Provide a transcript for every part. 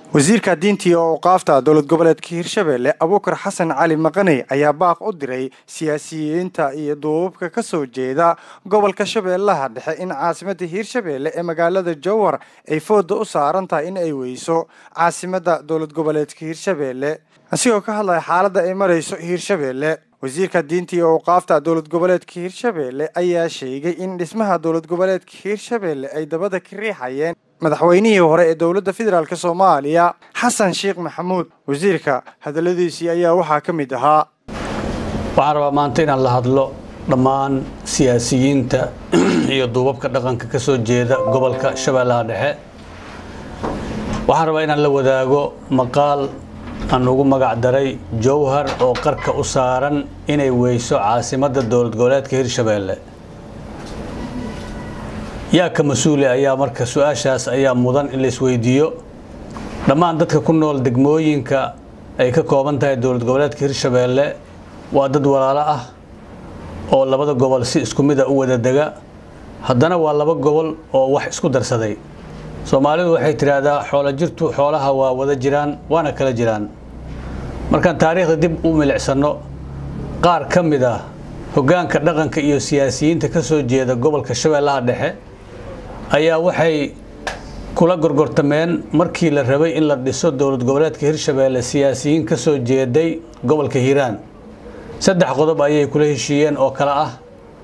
wasiirka diinta iyo awqaafta dowlad goboleedka hirshabelle abuukar xasan cali maqaney ayaa baaq u diray siyaasiyiinta iyo duubabka ka soo jeeda gobolka shabeellaha dhexe in caasimadda hiirshabelle ee magaalada jowhar ay fooda u saaran tahay in ay weyso caasimadda dowlad goboleedka hiirshabelle asigoo ka hadlaya xaaladda ay marayso hiirshabelle wasiirka diinta iyo awqaafta dowlad goboleedka hiirshabelle ayaa sheegay in dhismaha dowlad goboleedka hiirshabelle ay dabada ka riixayeen madaxweynihii hore ee dowladda federaalk soomaaliya xasan sheekh maxamuud wasiirka hadalladiisii ayaa waxaa ka mid ahaa waxaan rabaa maanta inaan la hadlo dhammaan siyaasiyiinta iyo duubabka dhaqanka ka soo jeeda gobolka shabeellaha dhexe waxaan rabaa inaan la wadaago maqaal aan ugu magac daray jowhar oo qarka u saaran inay weyso caasimadda dowlad goboleedka hirshabeelle yaa ka mas-uule ayaa marka su-aashaas ayaa mudan in la isweydiiyo dhammaan dadka ku nool degmooyinka ay ka kooban tahay dowlad goboleedka hirshabeelle waa dad walaalo ah oo labada gobol si isku mid a u wada dega haddana waa laba gobol oo wax isku darsaday soomaalidu waxay tidhaahdaa xoolo jirtu xoolaha waa wada jiraan waana kala jiraan markaan taariikhda dib u milicsanno qaar ka mid ah hoggaanka dhaqanka iyo siyaasiyiinta ka soo jeeda gobolka shabeellaha dhexe ayaa waxay kula gorgortameen markii la rabay in la dhiso dowlad goboleedka hirshabeelle siyaasiyiin ka soo jeeday gobolka hiiraan saddex qodob ayay kula heshiiyeen oo kale ah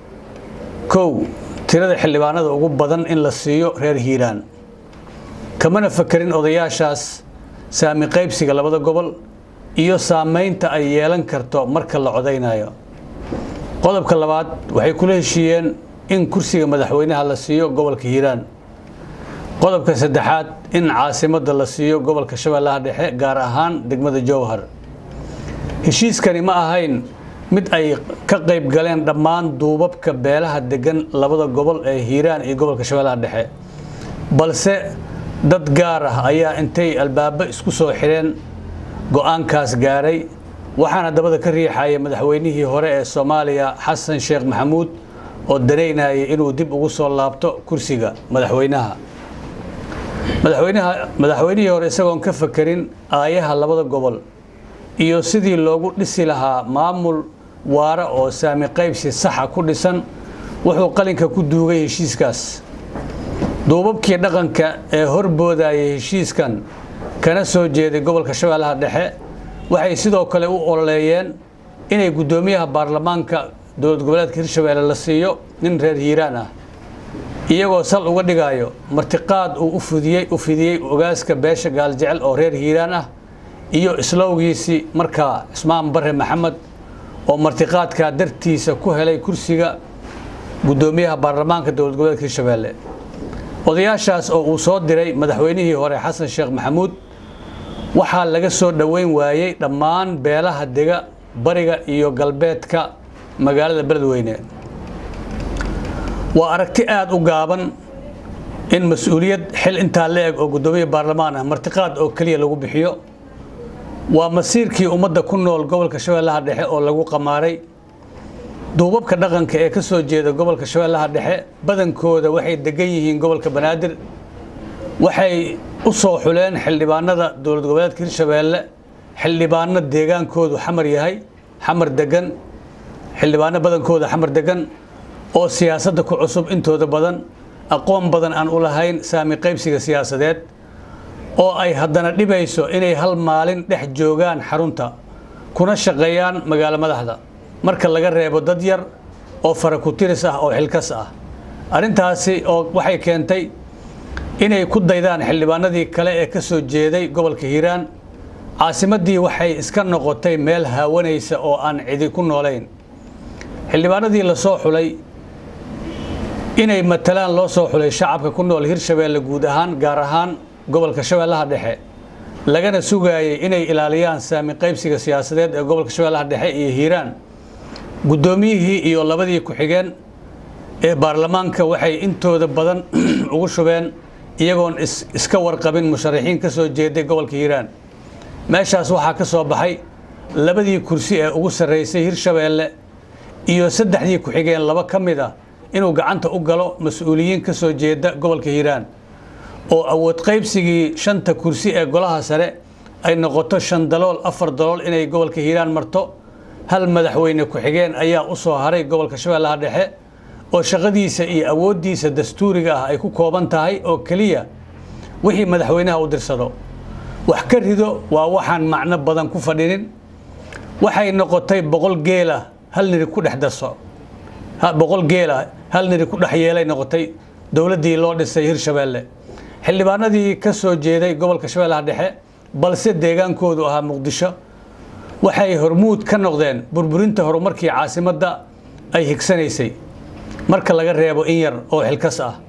kow tirada xildhibaanada ugu badan in la siiyo reer hiiraan kamana fakerin odayaashaas saami qaybsiga labada gobol iyo saamaynta ay yeelan karto marka la codaynayo qodobka labaad waxay kula heshiiyeen in kursiga madaxweynaha la siiyo gobolka hiiraan qodobka saddexaad in caasimadda la siiyo gobolka shabeellaha dhexe gaar ahaan degmada jowhar heshiiskani ma ahayn mid ay ka qayb galeen dhammaan duubabka beelaha degan labada gobol ee hiiraan iyo gobolka shabeellaha dhexe balse dad gaar ah ayaa intay albaabo isku soo xidheen go-aankaas gaaray waxaana dabada ka riixaya madaxweynihii hore ee soomaaliya xasan sheekh maxamuud oo danaynaya inuu dib ugu soo laabto kursiga madaxweynaha madaxweynaha madaxweynihii hore isagoon ka fakerin aayaha labada gobol iyo sidii loogu dhisi lahaa maamul waara oo saami qaybsi saxa ku dhisan wuxuu qalinka ku duugay heshiiskaas duubabkii dhaqanka ee horboodayay heshiiskan kana soo jeeday gobolka shabeellaha dhexe waxay sidoo kale u ololeeyeen inay guddoomiyaha baarlamaanka dowlad goboleedka hirshabeelle la siiyo nin reer hiiraan ah iyagoo sal uga dhigayo martiqaad uu ufudiyey u fidiyey ogaaska beesha gaaljecel oo reer hiiraan ah iyo islowgiisii markaa cismaan bare maxamed oo martiqaadkaa dartiisa ku helay kursiga guddoomiyaha baarlamaanka dowlad goboleedka hirshabeelle odayaashaas oo uu soo diray madaxweynihii hore xasan sheekh maxamuud waxaa laga soo dhoweyn waayey dhammaan beelaha dega bariga iyo galbeedka magaalada beledweyne waa aragti aada u gaaban in mas-uuliyad xil intaa la eg oo guddoomiya baarlamaan ah martiqaad oo keliya lagu bixiyo waa masiirkii ummadda ku nool gobolka shabeellaha dhexe oo lagu qamaaray duubabka dhaqanka ee ka soo jeeda gobolka shabeellaha dhexe badankooda waxay degan yihiin gobolka banaadir waxay u soo xuleen xildhibaanada dowlad goboleedka hirshabeelle xildhibaano deegaankoodu xamar yahay xamar degan xildhibaano badankooda xamar degan oo siyaasadda ku cusub intooda badan aqoon badan aan u lahayn saami qaybsiga siyaasadeed oo ay haddana dhibayso inay hal maalin dhex joogaan xarunta kuna shaqeeyaan magaalo madaxda marka laga reebo dad yar oo farakutiris ah oo xilkas ah arrintaasi oo waxay keentay inay ku daydaan xildhibaanadii kale ee ka soo jeeday gobolka hiiraan caasimaddii waxay iska noqotay meel haawanaysa oo aan cidi ku noolayn xildhibaanadii la soo xulay inay matalaan loo soo xulay shacabka ku nool hirshabeelle guud ahaan gaar ahaan gobolka shabeellaha dhexe lagana sugaayay inay ilaaliyaan saami qaybsiga siyaasadeed ee gobolka shabeellaha dhexe iyo hiiraan guddoomiyihii iyo labadii ku-xigeen ee baarlamaanka waxay intooda badan ugu shubeen iyagoon iska warqabin musharaxiin ka soo jeeday gobolka hiiraan meeshaas waxaa ka soo baxay labadii kursi ee ugu sarraysay hirshabeelle iyo saddexdii ku-xigeen laba ka mid ah inuu gacanta u galo mas-uuliyiin ka soo jeeda gobolka hiiraan oo awood qaybsigii shanta kursi ee golaha sare ay noqoto shan dalool afar dalool inay gobolka hiiraan marto hal madaxweyne ku-xigeen ayaa u soo haray gobolka shabeellaha dhexe oo shaqadiisa iyo awooddiisa dastuuriga ah ay ku kooban tahay oo keliya wixii madaxweynaha u dirsado wax ka rido waa waxaan macno badan ku fadhinin waxay noqotay boqol geela hal niri ku dhex darso boqol geela hal niri ku dhex yeelay noqotay dowladdii loo dhisay hirshabeelle xildhibaanadii ka soo jeeday gobolka shabeellaha dhexe balse deegaankoodu ahaa muqdisho waxay hormuud ka noqdeen burburinta horumarkii caasimadda ay higsanaysay marka laga reebo in yar oo xilkas ah